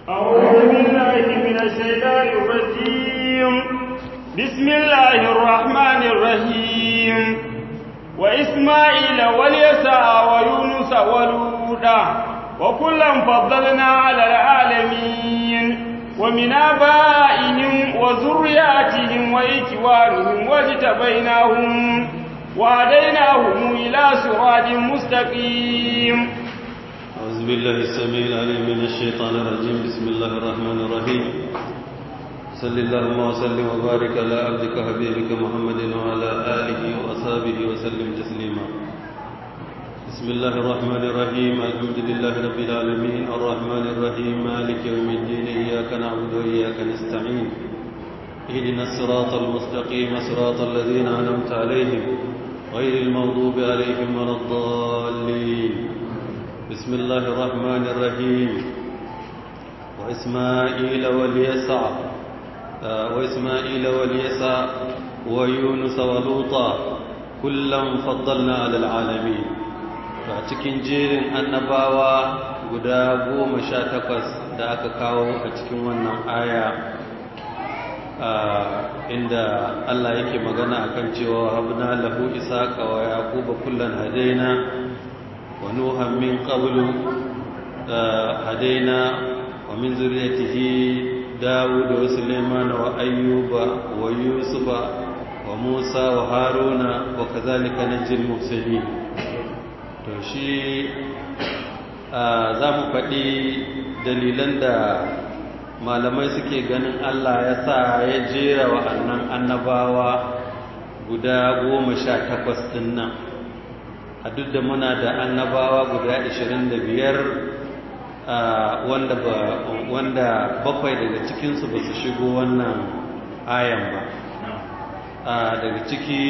أعوذ بالله من الشيطان الرجيم بسم الله الرحمن الرحيم وإسماعيل واليسع ويونس ولودا وكلا فضلنا على العالمين ومن آبائهم وذرياتهم وإخوانهم واجتبيناهم وهديناهم إلى صراط مستقيم أعوذ بالله السميع العليم من الشيطان الرجيم بسم الله الرحمن الرحيم صل اللهم وسلم وبارك على عبدك حبيبك محمد وعلى آله وأصحابه وسلم تسليما بسم الله الرحمن الرحيم الحمد لله رب العالمين الرحمن الرحيم مالك يوم الدين إياك نعبد وإياك نستعين اهدنا الصراط المستقيم صراط الذين أنعمت عليهم غير المغضوب عليهم ولا الضالين بسم الله الرحمن الرحيم وإسماعيل واليسع وإسماعيل واليسع ويونس ولوطا كلا فضلنا على العالمين cikin jerin annabawa guda goma sha takwas da aka kawo a cikin wannan aya inda Allah yake magana akan cewa habna lahu isaqa wa yaquba kullan hadaina ونوحا من قبل هدينا ومن ذريته داود وسليمان وأيوب ويوسف وموسى وهارون وكذلك نجي المرسلين to shi za mu faɗi dalilan da malamai suke ganin Allah ya sa ya jera wa'annan annabawa guda goma sha takwas ɗin nan a duk da muna da annabawa guda 25 wanda ba wanda bakwai daga cikinsu ba su shigo wannan ayan ba daga ciki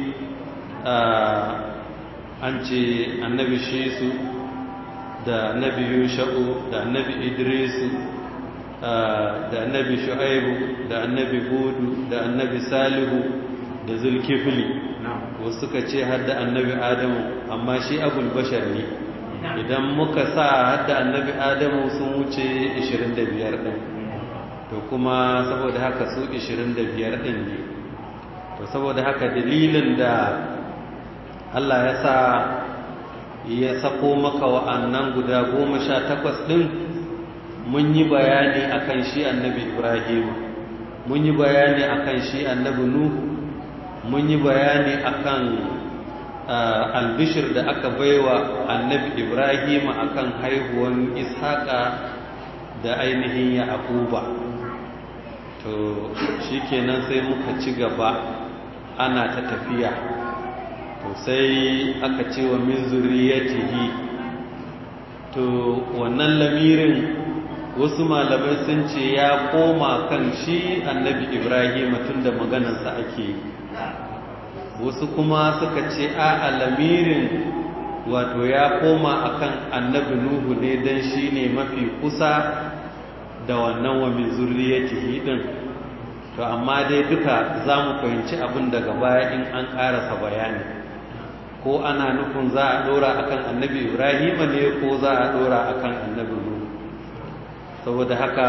an ce annabi shisu da annabi yusha'u da annabi idrisu da annabi shu'aibu da annabi hudu da annabi salihu da zulkifli wasu suka ce hadda annabi adamu amma shi abul bashar ne idan muka sa hadda annabi adamu sun wuce 25 din to kuma saboda haka su 25 din ne to saboda haka dalilin da Allah ya sa ya sako maka wa'annan guda goma sha takwas ɗin mun yi bayani akan shi annabi ibrahim mun yi bayani akan shi annabi nuhu mun yi bayani akan albishir da aka baiwa annabi ibrahim akan haihuwan ishaqa da ainihin yaquba to shikenan sai muka ci gaba ana ta tafiya to sai aka ce wa min zuriyatihi to wannan lamirin wasu malamai sun ce ya koma kan shi annabi ibrahim tunda maganarsa ake yi wasu kuma suka ce a alamirin wato ya koma akan annabi nuhu ne don shi ne mafi kusa da wannan wa min zurriyatihi din to amma dai duka za mu fahimci abin daga baya in an ƙarasa bayani ko ana nufin za a ɗora akan annabi ibrahim ne ko za a ɗora akan annabi nuhu saboda haka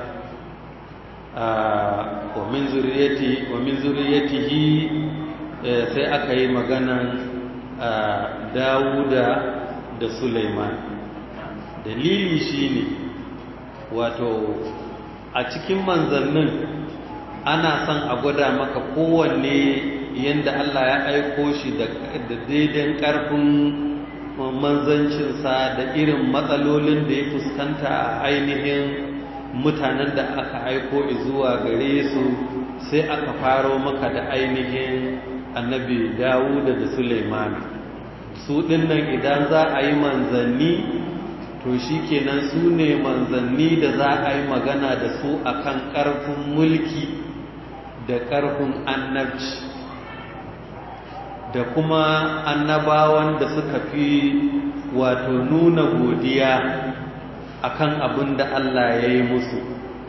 wa min zurriyatihi sai aka yi maganan dawuda da suleiman dalili shine wato a cikin manzannin ana son a gwada maka kowanne yadda allah ya aiko shi da daidan karfin manzancinsa da irin matsalolin da ya fuskanta a ainihin mutanen da aka aiko zuwa gare su sai aka faro maka da ainihin annabi dawuda da suleiman su dinnan idan za a yi manzanni to shi kenan su ne manzanni da za a yi magana da su akan ƙarfin mulki da ƙarfin annabci da kuma annabawan da suka fi wato nuna godiya akan abin da Allah ya yi musu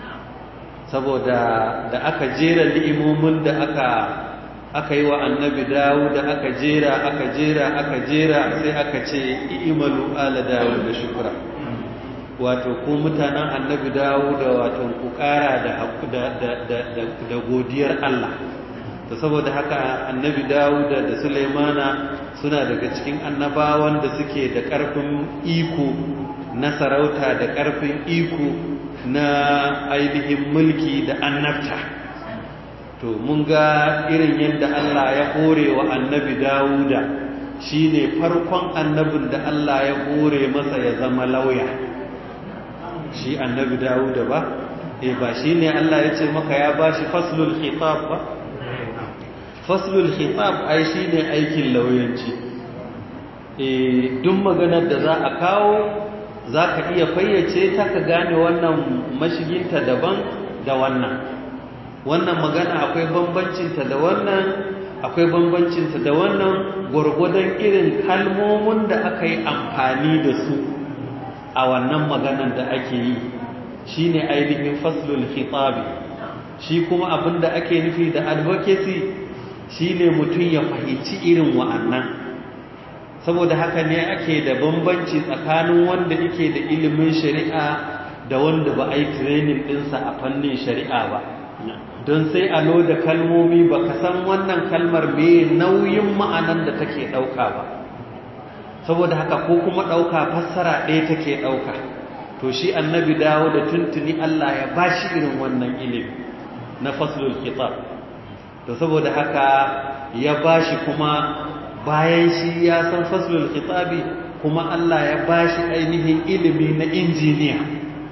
saboda da aka jera ni'imomin da aka aka yi wa annabi dawo da aka jera aka jera aka jera sai aka ce imalu ala dawo da shukura wato ko mutanen annabi dawo da wato ku ƙara da godiyar Allah to saboda haka annabi dawo da Sulaimana suna daga cikin annabawan da suke da ƙarfin iko na sarauta da ƙarfin iko na ainihin mulki da annabta to mun ga irin yadda Allah ya hore wa annabi Dawuda shine farkon annabin da Allah ya hore masa ya zama lauya shi annabi Dawuda ba eh ba shine Allah ya ce maka ya bashi faslul khitab ba faslul khitab ai shine aikin lauyanci eh duk maganar da za a kawo za ka iya fayyace ta ka gane wannan mashiginta daban da wannan wannan magana akwai bambancinta da wannan akwai bambancinta da wannan gwargwadon irin kalmomin da aka yi amfani da su a wannan maganan da ake yi shi ne ainihin faslul khitabi shi kuma abin da ake nufi da advocacy shi ne mutum ya fahimci irin wa'annan saboda haka ne ake da bambanci tsakanin wanda yake da ilimin shari'a da wanda ba a yi training ɗinsa a fannin shari'a ba don sai a loda kalmomi ba ka san wannan kalmar me nauyin ma'anan da take ɗauka ba saboda haka ko kuma ɗauka fassara ɗaya take ɗauka to shi annabi dawo da tuntuni Allah ya ba shi irin wannan ilimi na faslul kitab to saboda haka ya ba shi kuma bayan shi ya san faslul khitabi kuma Allah ya bashi ainihin ilimi na injiniya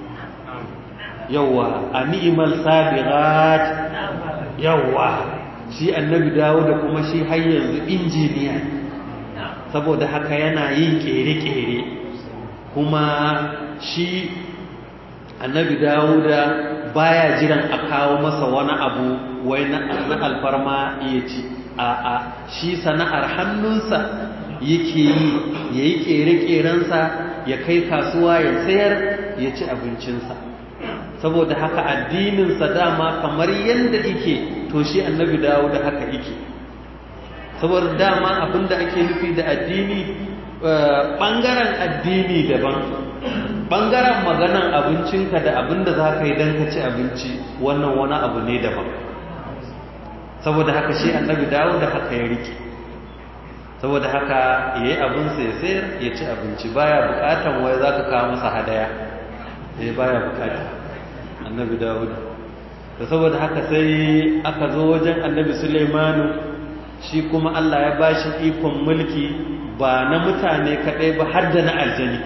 yawa a ni'mal sabiqat yawa shi annabi dawo da kuma shi har yanzu injiniya saboda haka yana yin kere-kere kuma shi annabi dawo da baya jiran a kawo masa wani abu wai na alfarma iya ci a'a shi sana'ar hannunsa yake yi ya yi ƙere-ƙerensa ya kai kasuwa ya sayar ya ci abincinsa saboda haka addininsa dama kamar yadda ike to shi annabi dawo da haka ike saboda dama abinda ake nufi da addini ɓangaren addini daban ɓangaren maganan abincinka da abinda za ka yi don ka ci abinci wannan wani abu ne daban saboda haka shi annabi dawo da haka ya rike saboda haka ya yi abinsa ya sayar ya ci abinci baya bukatan wai za ka kawo masa hadaya ya baya bukata annabi dawo da saboda haka sai aka zo wajen annabi suleimanu shi kuma allah ya ba shi ikon mulki ba na mutane kaɗai ba har da na aljani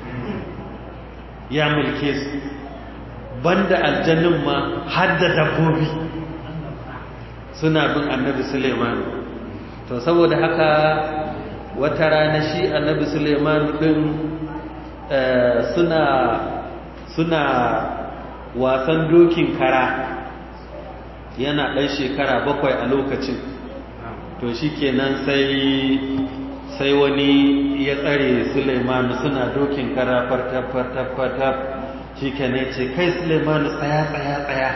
ya mulke su banda aljanin ma har da dabbobi suna bin annabi Suleiman to saboda haka wata rana shi annabi Suleiman din suna suna wasan dokin kara yana ɗan shekara bakwai a lokacin to shi kenan sai sai wani ya tsare Suleiman suna dokin kara fartaf-fartaf shi kenan ce kai Suleiman tsaya tsaya tsaya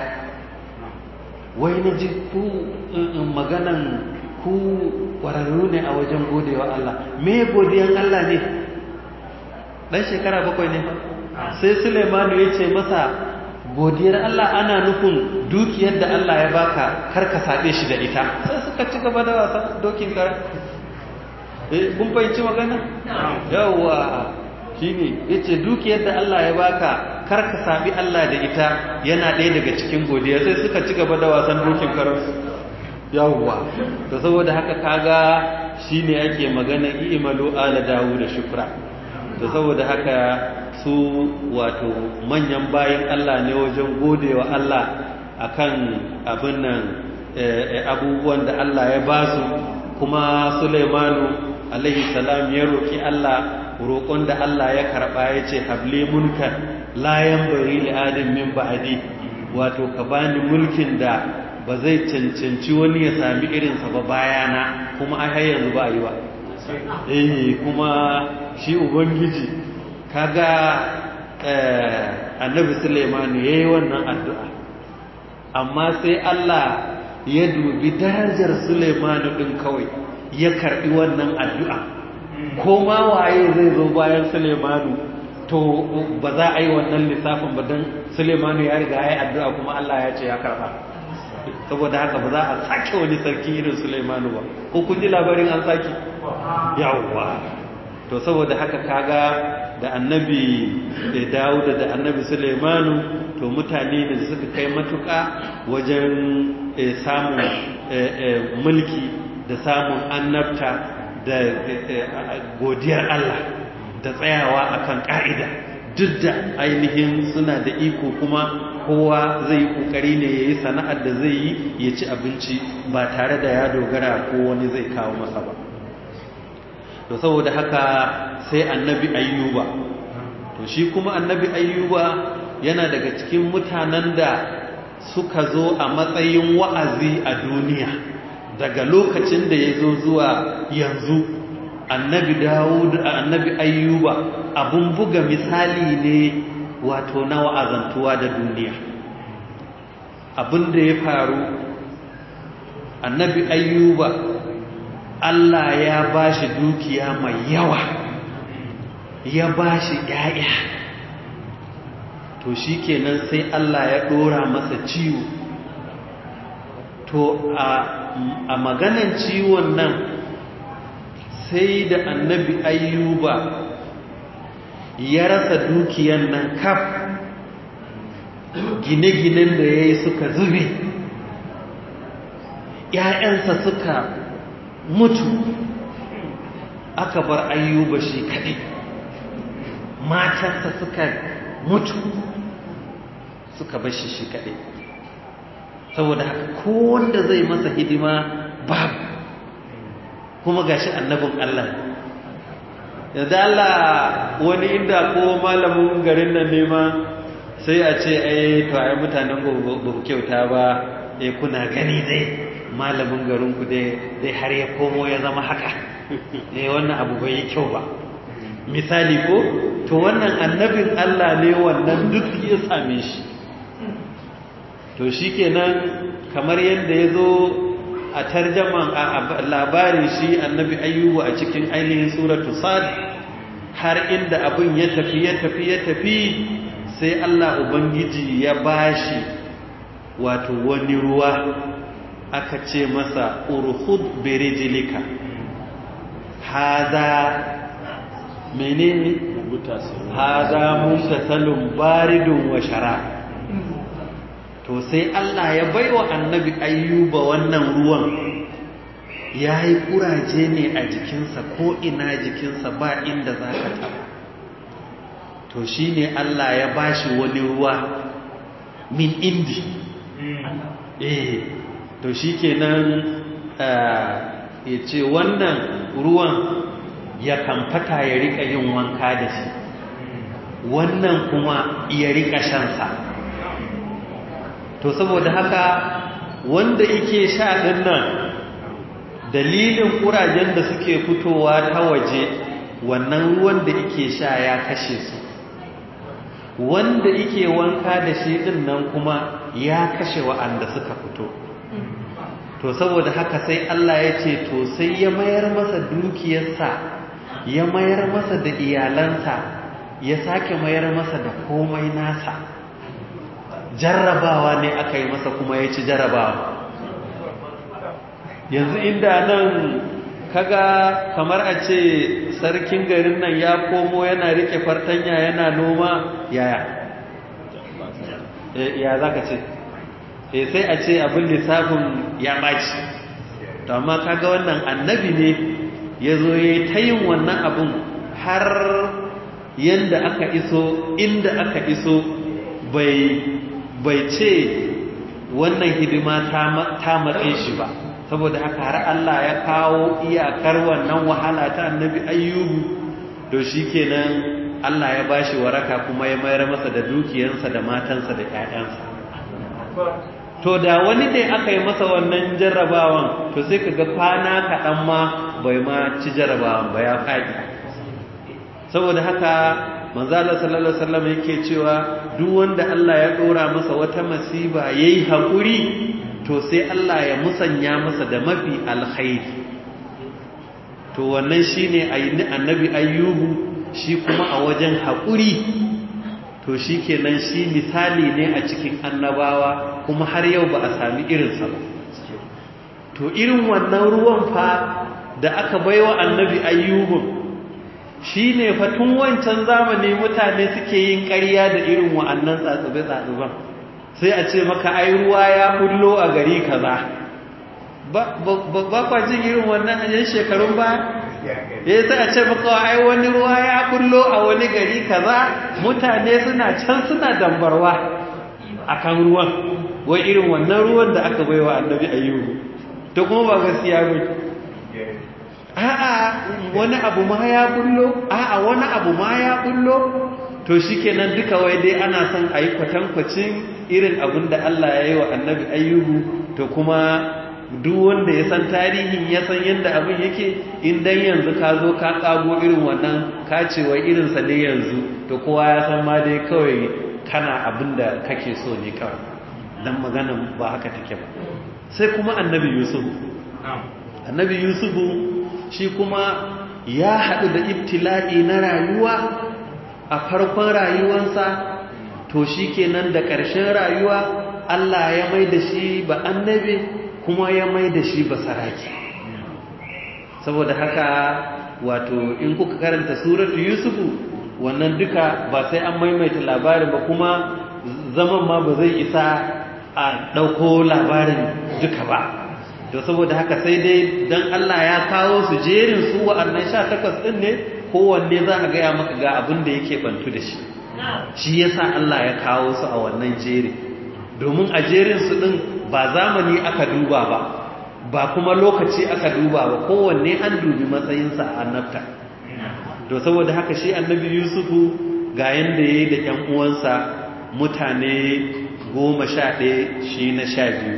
wai na ji ku maganan ku ƙwararru ne a wajen godewa Allah me godiyan Allah ne ɗan shekara bakwai ne sai Suleimanu ya ce masa godiyar Allah ana nufin dukiyar da Allah ya baka kar ka saɓe shi da ita sai suka ci gaba da wasa dokin kara eh kun fahimci magana yawwa shine yace dukiyar da Allah ya baka kar ka sabi Allah da ita yana ɗaya daga cikin godiya sai suka ci gaba da wasan dokin karansu yawwa to saboda haka kaga shine ake magana i'malu ala dawu da shukra to saboda haka su wato manyan bayan Allah ne wajen godewa Allah akan abin nan abubuwan da Allah ya ba su kuma Sulaimanu alaihi salam ya roki Allah roƙon da Allah ya karɓa ya ce habli mulkan layan bari li adam min ba'di wato ka bani mulkin da ba zai cancanci wani ya sami irinsa ba bayana kuma ai har yanzu ba yi ba eh kuma shi ubangiji kaga annabi Sulaiman yayi wannan addu'a amma sai Allah ya dubi darajar Sulaiman din kawai ya karbi wannan addu'a ko ma waye zai zo bayan Sulaimanu to ba za a yi wannan lissafin ba don sulemanu ya riga ya yi addu'a kuma Allah ya ce ya karɓa saboda haka ba za a sake wani sarki irin sulemanu ba ko kun ji labarin an sake yawwa to saboda haka kaga da annabi dawuda da annabi sulemanu to mutane ne da suka kai matuka wajen samun mulki da samun annabta da godiyar Allah da tsayawa akan ka'ida duk da ainihin suna da iko kuma kowa zai kokari ne yayi sana'ar da zai yi ya ci abinci ba tare da ya dogara ko wani zai kawo masa ba to saboda haka sai annabi ayyuba to shi kuma annabi ayyuba yana daga cikin mutanen da suka zo a matsayin wa'azi a duniya daga lokacin da ya zo zuwa yanzu annabi dawud annabi ayyuba abun buga misali ne wato na wa'azantuwa da duniya abin da ya faru annabi ayyuba Allah ya ba shi dukiya mai yawa ya ba shi ‘ya'ya to shi kenan sai Allah ya ɗora masa ciwo to a maganan ciwon nan sai da annabi ayyuba ya rasa dukiyan nan kaf gine-ginen da ya yi suka zube ‘ya'yansa suka mutu aka bar ayyuba shi kaɗai matansa suka mutu suka bar shi shi kaɗai saboda haka ko wanda zai masa hidima babu kuma gashi annabin Allah yadda Allah wani inda ko malamin garin nan nema sai a ce ai to ai mutanen ba ku kyauta ba eh kuna gani dai malamin garinku dai har ya komo ya zama haka ne wannan abu bai yi kyau ba misali ko to wannan annabin Allah ne wannan duk ya same shi to shi kenan kamar yadda ya zo a tarjaman a labarin shi annabi ayyubu a cikin ainihin suratu sad har inda abin ya tafi ya tafi ya tafi sai Allah ubangiji ya bashi wato wani ruwa aka ce masa urhud birijilika hada menene hada mutasalun baridun wa shara to sai Allah ya baiwa annabi ayyuba wannan ruwan ya yi kuraje ne a jikinsa ko ina jikinsa ba inda za ka taba to shi ne Allah ya bashi wani ruwa min indi eh to shi kenan ya ce wannan ruwan ya kamfata ya rika yin wanka da shi wannan kuma ya rika shansa to saboda haka wanda yake sha ɗin nan dalilin ƙurajen da suke fitowa ta waje wannan ruwan da yake sha ya kashe su wanda yake wanka da shi ɗin nan kuma ya kashe wa'anda suka fito to saboda haka sai Allah ya ce to sai ya mayar masa dukiyarsa ya mayar masa da iyalansa ya sake mayar masa da komai nasa jarrabawa ne aka yi masa kuma ya ci jarrabawa yanzu inda nan kaga kamar a ce sarkin garin nan ya komo yana rike fartanya yana noma yaya ya za ka ce e sai a ce abin lissafin ya ɓaci to amma kaga wannan annabi ne ya zo ya yi ta yin wannan abin har yadda aka iso inda aka iso bai ce wannan hidima ta matse shi ba saboda haka har Allah ya kawo iyakar wannan wahala ta annabi ayyubu to shi kenan Allah ya bashi waraka kuma ya mayar masa da dukiyansa da matansa da ƴaƴansa to da wani dai aka yi masa wannan jarrabawan to sai kaga kwana kaɗan ma bai ma ci jarrabawan ba ya faɗi saboda haka manzo Allah sallallahu alaihi wasallam yake cewa duk wanda Allah ya dora masa wata masiba yayi hakuri to sai Allah ya musanya masa da mafi alkhairi to wannan shine annabi ayyubu shi kuma a wajen haƙuri to shi kenan shi misali ne a cikin annabawa kuma har yau ba a sami irinsa ba to irin wannan ruwan fa da aka baiwa annabi ayyubun shi ne fatun wancan zamani mutane suke yin ƙarya da irin wa'annan tsatsube-tsatsuben sai a ce maka ai ruwa ya kullo a gari kaza ba kwa jin irin wannan a yan shekarun ba ya sai a ce maka ai wani ruwa ya kullo a wani gari kaza mutane suna can suna dambarwa akan ruwan wai irin wannan ruwan da aka baiwa annabi ayyubu to kuma ba gaskiya ba a'a wani abu ma ya bullo a'a wani abu ma ya bullo to shikenan duka wai dai ana son a yi kwatankwacin irin abin da Allah ya yi wa annabi ayyubu to kuma duk wanda ya san tarihin ya san yadda abin yake in dan yanzu ka zo ka kago irin wannan ka ce wai irinsa ne yanzu to kowa ya san ma dai kawai kana abin da kake so ne kawai dan magana ba haka take ba sai kuma annabi yusuf annabi yusufu shi kuma ya haɗu da ibtila'i na rayuwa a farkon rayuwansa to shi kenan da ƙarshen rayuwa Allah ya mai da shi ba annabi kuma ya mai da shi ba saraki saboda haka wato in kuka karanta suratu yusufu wannan duka ba sai an maimaita labarin ba kuma zaman ma ba zai isa a ɗauko labarin duka ba to saboda haka sai dai dan Allah ya kawo su jerin su wa'annan 18 din ne kowanne za a gaya maka ga abin da yake bantu da shi shi yasa Allah ya kawo su a wannan jeri domin a jerin su din ba zamani aka duba ba ba kuma lokaci aka duba ba kowanne an dubi matsayinsa a annabta to saboda haka shi annabi Yusufu ga yanda yayi da ƴan uwansa mutane goma sha ɗaya shi na sha biyu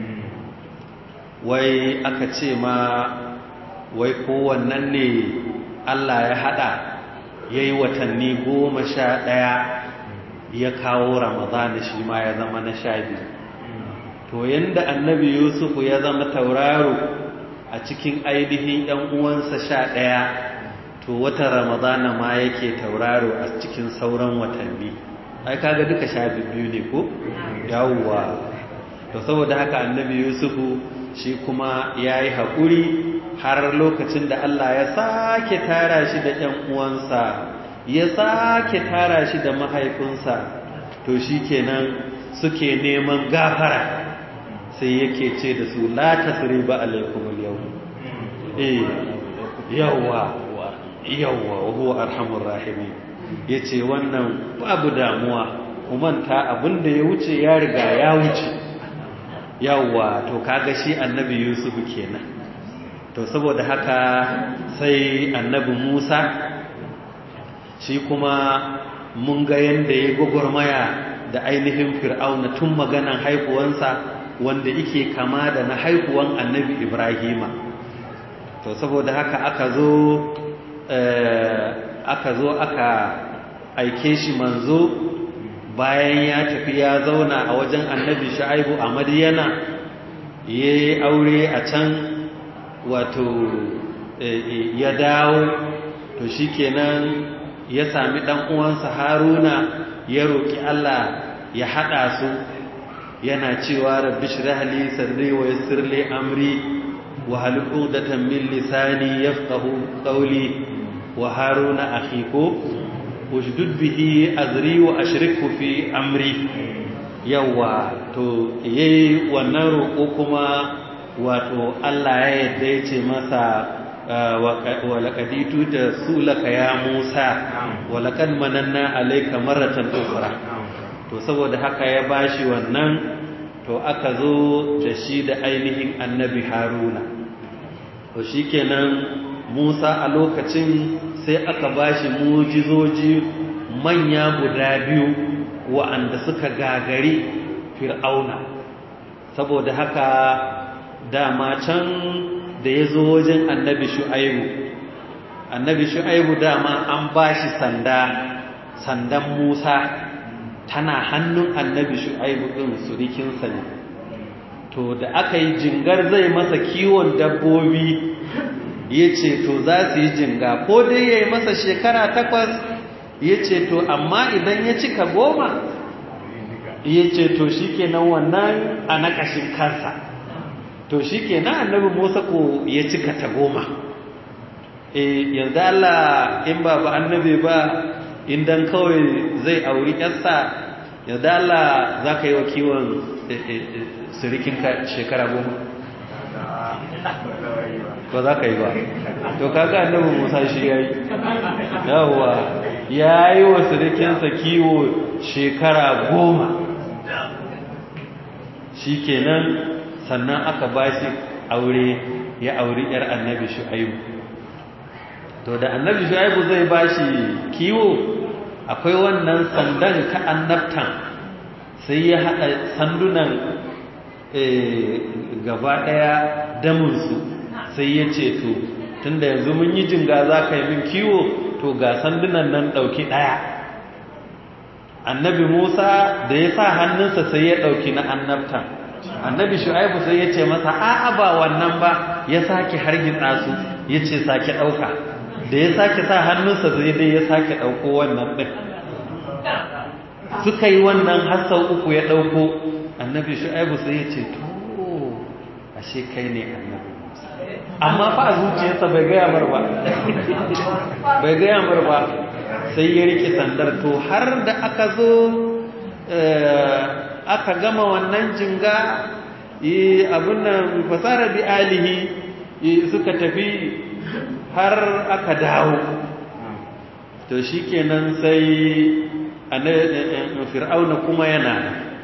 wai aka ce ma wai kowannan ne Allah ya hada ya yi watanni goma sha ɗaya ya kawo ramadana shi ma ya zama na sha biyu to yadda annabi yusufu ya zama tauraro a cikin ainihin ‘yan uwansa sha ɗaya to watan ramadana ma yake tauraro a cikin sauran watanni ai kaga duka sha biyu ne ko yawwa to saboda haka annabi yusufu shi kuma ya yi haƙuri har lokacin da Allah ya sake tara shi da ‘yan uwansa ya sake tara shi da mahaifinsa to shi kenan suke neman gafara sai yake ce da su la tasiri ba alaikumul yau eh yawwa yawwa huwa arhamur rahimi yace wannan babu damuwa kumanta abinda ya wuce ya riga ya wuce yawwa to kaga shi annabi yusuf kenan to saboda haka sai annabi musa shi kuma mun ga yanda ya gwagwarmaya da ainihin fir'auna tun maganan haihuwansa wanda yake kama da na haihuwan annabi ibrahima to saboda haka aka zo aka zo aka aike shi manzo bayan ya tafi ya zauna a wajen annabi shu'aibu a madiyana ya yi aure a can wato ya dawo to shikenan ya sami dan uwansa haruna ya roki Allah ya hada su yana cewa rabbi shrah li sadri wa yassir li amri wa hal uqdatan min lisani yafqahu qawli wa haruna akhi ko ushdud bihi azri wa ashrikhu fi amri yawa to yayi wannan roƙo kuma wato Allah ya yadda ya ce masa wa laqaditu da sulaka ya Musa wa laqad mananna alayka marratan ukhra to saboda haka ya bashi wannan to aka zo da shi da ainihin annabi Haruna to shikenan Musa a lokacin sai aka bashi mujizoji manya guda biyu wa'anda suka gagari fir'auna saboda haka dama can da ya zo wajen annabi shu'aibu annabi shu'aibu dama an bashi sanda sandan musa tana hannun annabi shu'aibu ɗin surikinsa ne to da aka yi jingar zai masa kiwon dabbobi ya ce to za su yi jinga ko dai ya yi masa shekara takwas ya ce to amma idan ya cika goma ya ce to shi kenan wannan a nakashin kansa to shi kenan annabi musa ko ya cika ta goma yanzu Allah in ba ba annabi ba indan kawai zai auri yarsa yanzu Allah za ka yi wa kiwon sirikinka shekara goma ba za ka yi ba to kaga annabi musa shi ya yi yawwa ya yi wa sirikinsa kiwo shekara goma shi kenan sannan aka ba shi aure ya auri yar annabi shu'aibu to da annabi shu'aibu zai ba shi kiwo akwai wannan sandan ta annabtan sai ya haɗa sandunan gaba ɗaya damunsu sai ya ce to tunda yanzu mun yi jinga za ka yi min kiwo to ga sandunan nan ɗauki ɗaya annabi musa da ya sa hannunsa sai ya ɗauki na annabtan annabi shu'aibu sai ya ce masa a'a ba wannan ba ya sake hargitsa su ya ce sake ɗauka da ya sake sa hannunsa sai dai ya sake ɗauko wannan ɗin suka yi wannan har sau uku ya ɗauko annabi shu'aibu sai ya ce to ashe kai ne annabi amma fa a zuciyarsa bai gaya mar ba bai gaya mar ba sai ya rike sandar to har da aka zo aka gama wannan jinga abin nan fasara bi alihi suka tafi har aka dawo to shikenan sai fir'auna kuma yana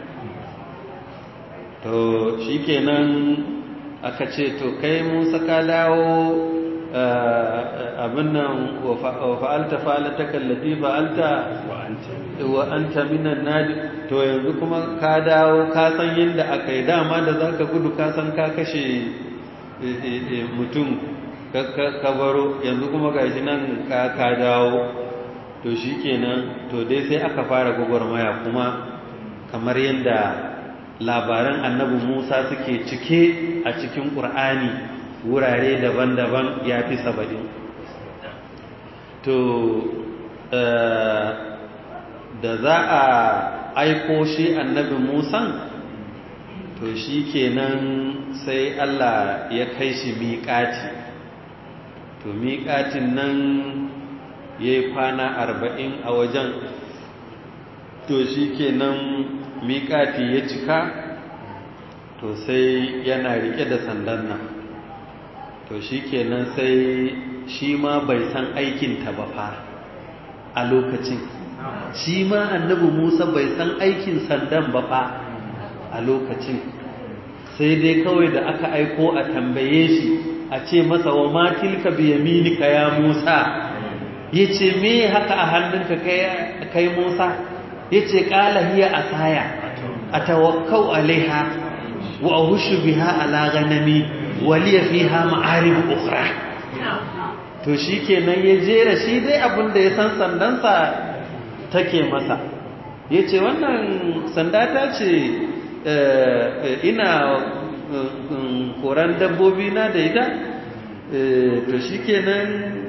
to shikenan aka ce to kai musa ka dawo abin nan wa fa'alta fa'alta kallafi fa'alta wa anta minan nadi to yanzu kuma ka dawo ka san yadda aka yi dama da za ka gudu ka san ka kashe mutum ka baro yanzu kuma ga shi nan ka dawo to shi kenan to dai sai aka fara gwagwarmaya kuma kamar yadda labaran annabi musa suke cike a cikin ƙur'ani wurare daban-daban ya fi saba'in to da za a aiko shi annabi musan to shi kenan sai allah ya kai shi miƙati to miƙatin nan ya yi kwana arba'in a wajen to shi kenan miƙati ya cika to sai yana riƙe da sandan nan to shi kenan sai shi ma bai san aikinta ba fa a lokacin shi ma annabi musa bai san aikin sandan ba fa a lokacin sai dai kawai da aka aiko a tambaye shi a ce masa wa matilka biyaminika ya musa ya ce me haka a hannunka kai musa ya ce ƙala hiya a saya a tawakkau alaiha wa a hushu biha ala ganami waliya fiha ma'arib ukhra to shikenan ya jera shi dai abin da ya san sandansa take masa yace wannan sanda ta ce ina koran dabbobi na da ita to shikenan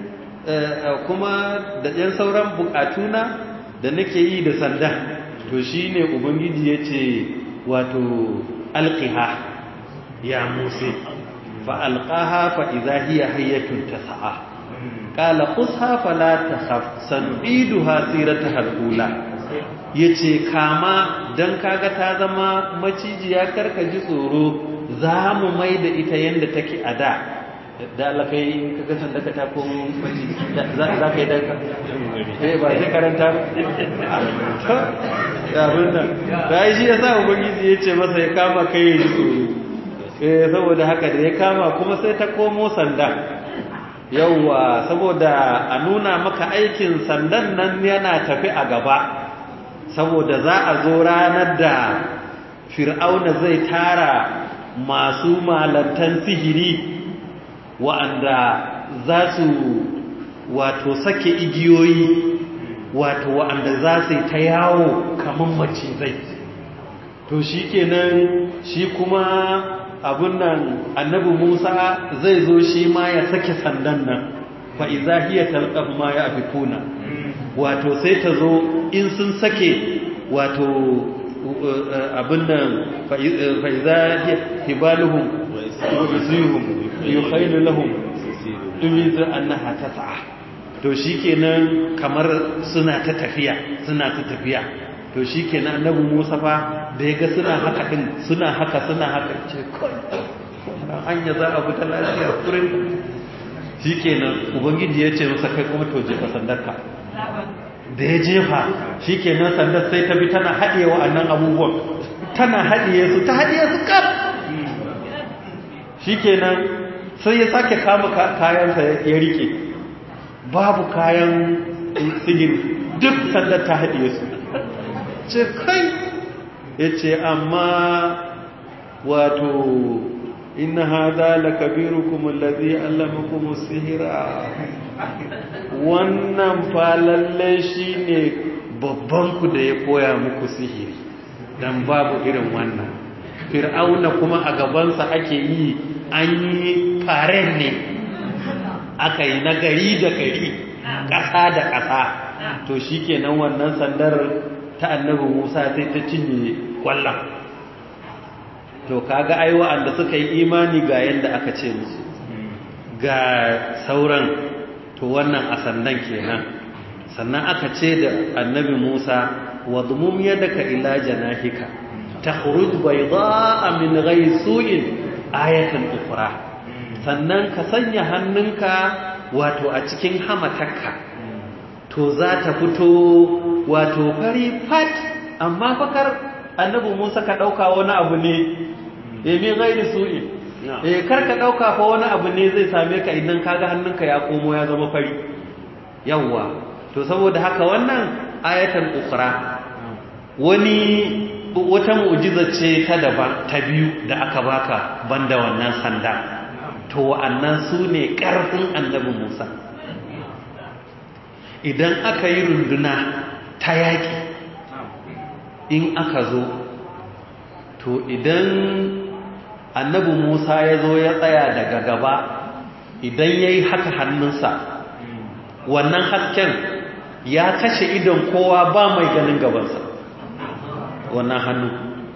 kuma da ɗan sauran bukatuna da nake yi da sanda to shine ubangiji yace wato alqiha ya musa فألقاها فإذا هي حية تسعى قال خذها فلا تخف سنعيدها سيرتها الأولى yace kama dan kaga ta zama macijiya karka ji tsoro za mu mai da ita yadda take a da da Allah kai in kaga sanda ka ta komo maciji za ka yi danka eh ba sai karanta ba ya bunna da shi yasa ubangiji yace masa ya kama kai ya ji tsoro eh saboda haka da ya kama kuma sai ta komo sanda yauwa saboda a nuna maka aikin sandan nan yana tafi a gaba saboda za a zo ranar da fir'auna zai tara masu malantan sihiri wa'anda za su wato sake igiyoyi wato wa'anda za su ta yawo kamar macizai to shi kenan shi kuma abun nan annabi Musa zai zo shi ma ya sake sandan nan fa iza hiya talqaf ma ya afikuna wato sai ta zo in sun sake wato abun nan fa iza hibaluhum wa isihum yukhaylu lahum tumizu annaha tas'a to shikenan kamar suna ta tafiya suna ta tafiya to shikenan annabi Musa fa da yaga suna haka din suna haka suna haka ce kai anya za a bi ta lafiya kurin shikenan ubangiji ya ce masa kai kuma to jefa sandarka da ya jefa shikenan sandar sai ta bi tana haɗiye wa'annan abubuwan tana haɗiye su ta haɗiye su kaf shikenan sai ya sake kama kayansa ya rike babu kayan sihiri duk sandar ta haɗiye su ce kai ya ce amma wato inna hada la kabirukum allazi allamakum sihira wannan fa lalle shine babban ku da ya koya muku sihiri dan babu irin wannan fir'auna kuma a gabansa ake yi an yi faren ne aka yi na gari da gari ƙasa da ƙasa to shikenan wannan sandar ta annabi Musa sai ta cinye kwallon to kaga ai wa'anda suka yi imani ga yanda aka ce musu ga sauran to wannan a sannan kenan sannan aka ce da annabi Musa wadmum yadaka ila janahika takhruj baydaa min ghayri su'in ayatan ukhra sannan ka sanya hannunka wato a cikin hamatarka to za ta fito wato fari fat amma fakar annabi Musa ka dauka wani abu ne eh min gairi su'i eh kar ka dauka fa wani abu ne zai same ka idan kaga hannunka ya komo ya zama fari yawa to saboda haka wannan ayatan ukhra wani wata mu'jiza ce ta daban ta biyu da aka baka banda wannan sanda to wa'annan su ne ƙarfin annabi Musa idan aka yi runduna ta yaƙi in aka zo to idan annabi Musa ya zo ya tsaya daga gaba idan ya yi haka hannunsa wannan hasken ya kashe idon kowa ba mai ganin gabansa wannan hannu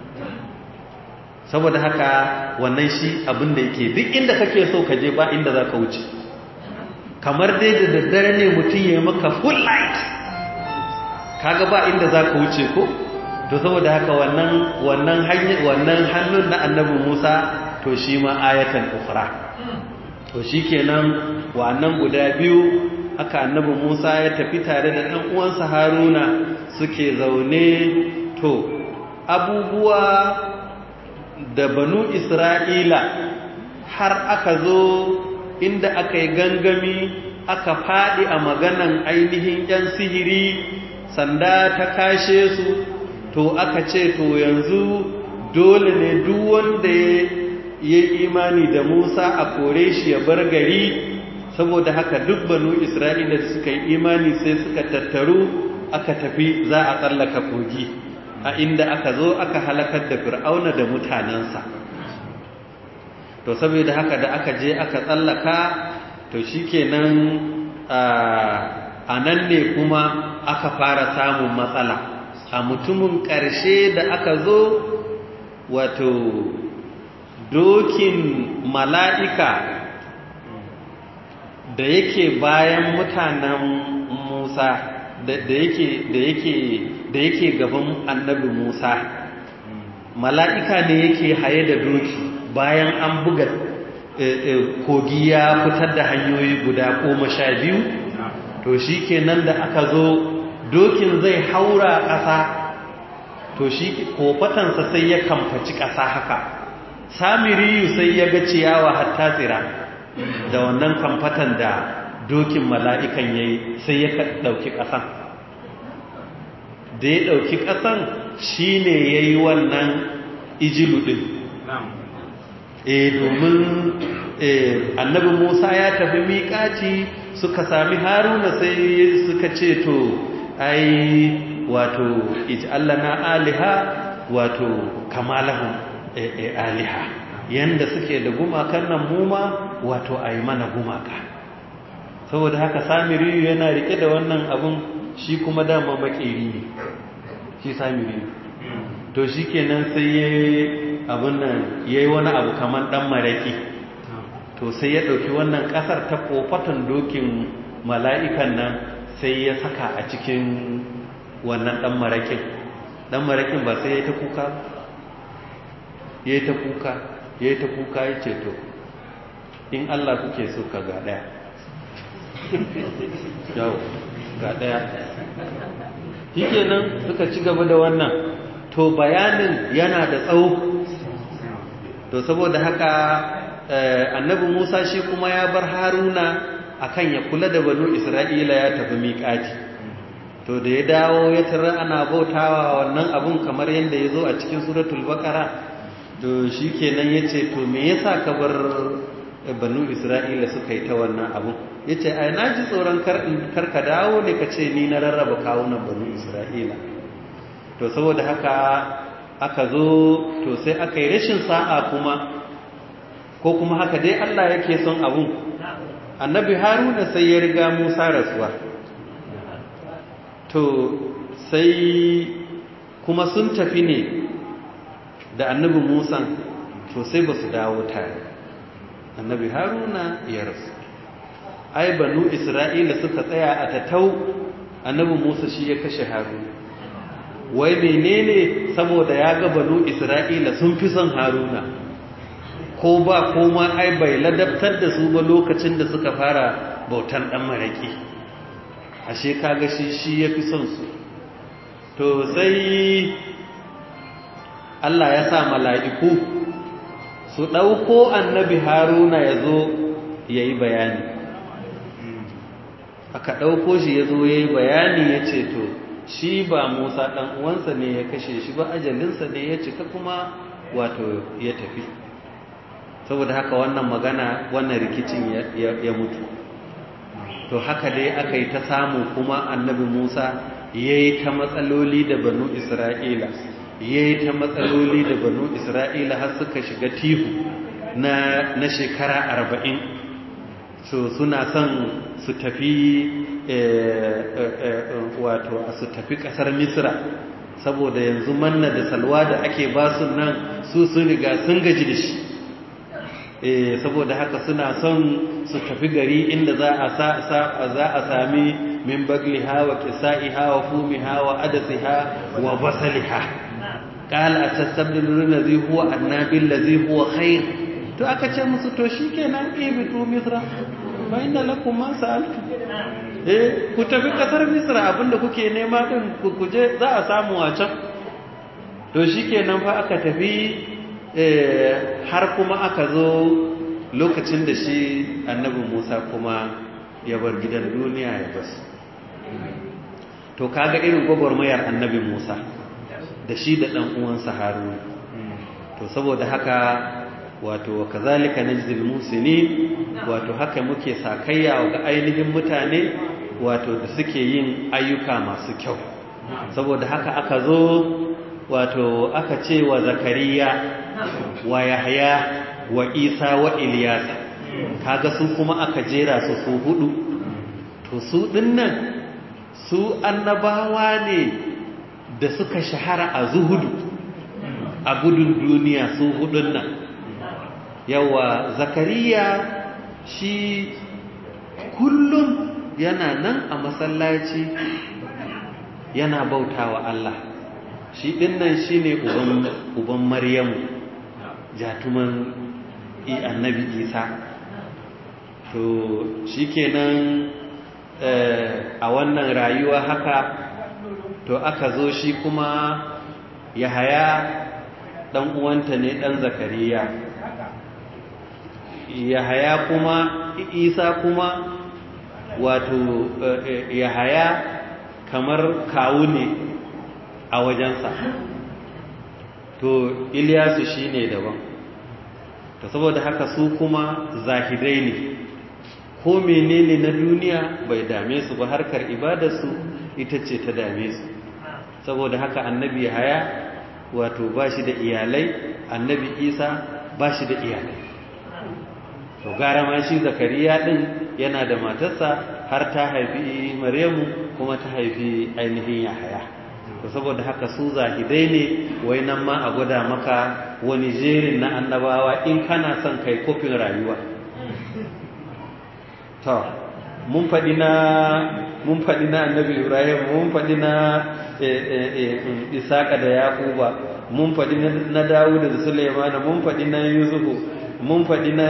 saboda haka wannan shi abin da yake duk inda kake so ka je ba inda za ka wuce kamar dai da daddare ne mutum ya maka full light kaga ba inda za ka wuce ko to saboda haka wannan wannan wannan hannun na annabi Musa to shi ma ayatan ukhra to shikenan wannan guda biyu haka annabi Musa ya tafi tare da ɗan uwansa Haruna suke zaune to abubuwa da banu Isra'ila har aka zo inda aka yi gangami aka faɗi a maganan ainihin ‘yan sihiri sanda ta kashe su to aka ce to yanzu dole ne duk wanda ya yi imani da Musa a kore shi ya bar gari saboda haka duk banu Isra'ila da suka yi imani sai suka tattaru aka tafi za a tsallaka kogi a inda aka zo aka halakar da fir'auna da mutanensa to saboda haka da aka je aka tsallaka to shikenan a nan ne kuma aka fara samun matsala a mutumin ƙarshe da aka zo wato dokin mala'ika da yake bayan mutanen Musa da yake da yake da yake gaban annabi Musa mala'ika ne yake haye da doki bayan an buga kogi ya fitar da hanyoyi guda goma sha biyu to shi kenan da aka zo dokin zai haura ƙasa to shi kofatansa sai ya kamfaci ƙasa haka samiriyu sai ya ga ciyawa hatta tsira da wannan kamfatan da dokin mala'ikan ya yi sai ya ɗauki ƙasan da ya ɗauki ƙasan shi ne ya yi wannan ijilu ɗin e domin annabi musa ya tafi miƙaci suka sami haruna sai suka ce to ai wato ij'allana aliha wato kamalahum aliha yanda suke da gumakan nan mu ma wato a yi mana gumaka saboda haka samiri yana rike da wannan abun shi kuma dama makeri ne shi samiri to shi kenan sai ya abin nan ya yi wani abu kamar dan maraki to sai ya ɗauki wannan ƙasar ta ƙofatan dokin mala'ikan nan sai ya saka a cikin wannan ɗan marakin ɗan marakin ba sai ya ta kuka ya yi ta kuka ya yi ta kuka ya ce to in Allah kuke so ka ga ɗaya yau ga ɗaya shi kenan suka ci gaba da wannan to bayanin yana da tsawo to saboda haka annabi Musa shi kuma ya bar Haruna akan ya kula da banu Isra'ila ya tafi miƙati to da ya dawo ya tara ana bautawa wannan abun kamar yadda ya zo a cikin suratul baqara to shikenan yace to me yasa ka bar banu Isra'ila suka yi ta wannan abun yace ai naji tsoron kar ka dawo ne kace ni na rarraba kawunan banu Isra'ila to saboda haka aka zo to sai aka yi rashin sa'a kuma ko kuma haka dai Allah yake son abun annabi haruna sai ya riga musa rasuwa to sai kuma sun tafi ne da annabi musa to sai ba su dawo tare annabi haruna ya rasu ai banu isra'ila suka tsaya a tattau annabi musa shi ya kashe haruna wai menene saboda ya ga banu isra'ila sun fi son haruna ko ba koma ai bai ladabtar da su ba lokacin da suka fara bautan dan maraki ashe kaga shi shi yafi son su to sai Allah ya sa mala'iku su dauko annabi Haruna yazo yayi bayani aka dauko shi yazo yayi bayani yace to shi ba Musa dan uwansa ne ya kashe shi ba ajalinsa ne ya cika kuma wato ya tafi saboda haka wannan magana wannan rikicin ya mutu to haka dai aka yi ta samu kuma annabi musa ya yi ta matsaloli da banu isra'ila ya yi ta matsaloli da banu isra'ila har suka shiga tihu na, na shekara arba'in so suna son su tafi wato su tafi kasar misra saboda yanzu manna da salwa da ake basu nan su sun riga sun gaji da shi saboda haka suna son su tafi gari inda za a za a sami min bagliha wa kisa'iha wa fumiha wa adasiha wa basaliha qala atastabdilu allazi huwa annabi allazi huwa khair to aka ce musu to shikenan ibitu misra fa inna lakum ma sa'altu eh ku tafi kasar misra abinda kuke nema din ku je za a samu a can to shikenan fa aka tafi har kuma aka zo lokacin da shi annabi Musa kuma ya bar gidan duniya ya basu to kaga irin gwagwarmayar annabi Musa da shi da ɗan uwansa Haruna to saboda haka wato kazalika najzil musinin wato haka muke sakayya ga ainihin mutane wato da suke yin ayyuka masu kyau saboda haka aka zo wato aka ce wa zakariya wa yahya wa isa wa ilyas kaga su kuma aka jera su su hudu to su dinnan su annabawa ne da suka shahara a zuhudu a gudun duniya su hudun nan yawa zakariya shi kullum yana nan a masallaci yana bautawa Allah shi dinnan shine uban uban Maryamu jatuman annabi Isa to shikenan a wannan rayuwa haka to aka zo shi kuma Yahaya dan uwanta ne dan Zakariya Yahaya kuma Isa kuma wato Yahaya kamar kawu ne a wajensa to Ilyasu shine daban to saboda haka su kuma zahidai ne ko menene na duniya bai dame su ba harkar ibadarsu ita ce ta dame su saboda haka annabi haya wato ba shi da iyalai annabi isa ba shi da iyalai to gara ma shi zakariya din yana da matarsa har ta haifi maryamu kuma ta haifi ainihin yahaya to saboda haka su zahidai ne wai nan ma a gwada maka wani jerin na annabawa in kana son kai kofin rayuwa to mun faɗi na mun faɗi na annabi ibrahim mun faɗi na isaka da yaquba mun faɗi na dawud da sulaimana mun faɗi na yusufu mun faɗi na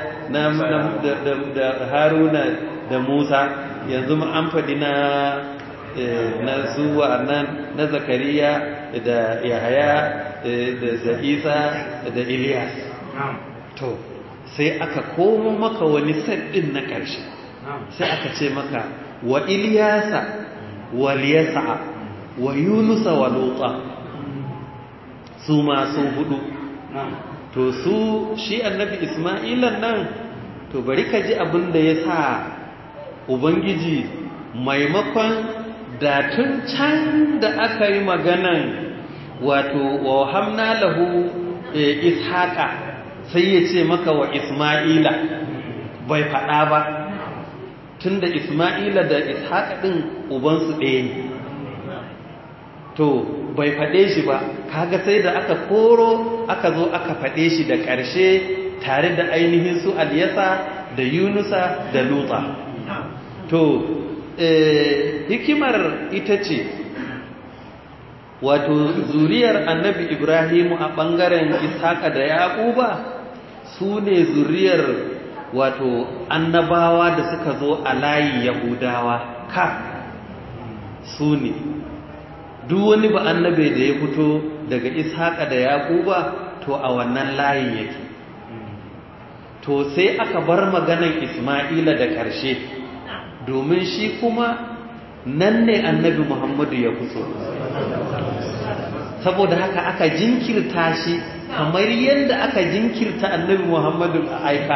da haruna da musa yanzu an faɗi na na zuwa nan na zakariya da yahaya da isa da ilyas to sai aka komo maka wani saddin na ƙarshe sai aka ce maka wa ilyasa wa liyasa wa yunusa wa lutsa su ma sun hudu to su shi annabi isma'ilan nan to bari ka ji abin da ya sa ubangiji maimakon da tun can da aka yi maganan wato wa hamna lahu ishaqa sai ya ce maka wa isma'ila bai faɗa ba tun da isma'ila da ishaqa ɗin ubansu ɗaya ne to bai faɗe shi ba kaga sai da aka koro aka zo aka faɗe shi da ƙarshe tare da ainihin su aliyasa da yunusa da lutsa to hikimar ita ce wato zuriyar annabi ibrahimu a ɓangaren ishaƙa da yaƙuba su ne zuriyar wato annabawa da suka zo a layi yahudawa ka su ne duk wani ba annabe da ya fito daga ishaƙa da yaƙuba to a wannan layin yake to sai aka bar maganan isma'ila da ƙarshe domin shi kuma nan ne annabi muhammadu ya fito saboda haka aka jinkirta shi kamar yadda aka jinkirta annabi muhammadu a aika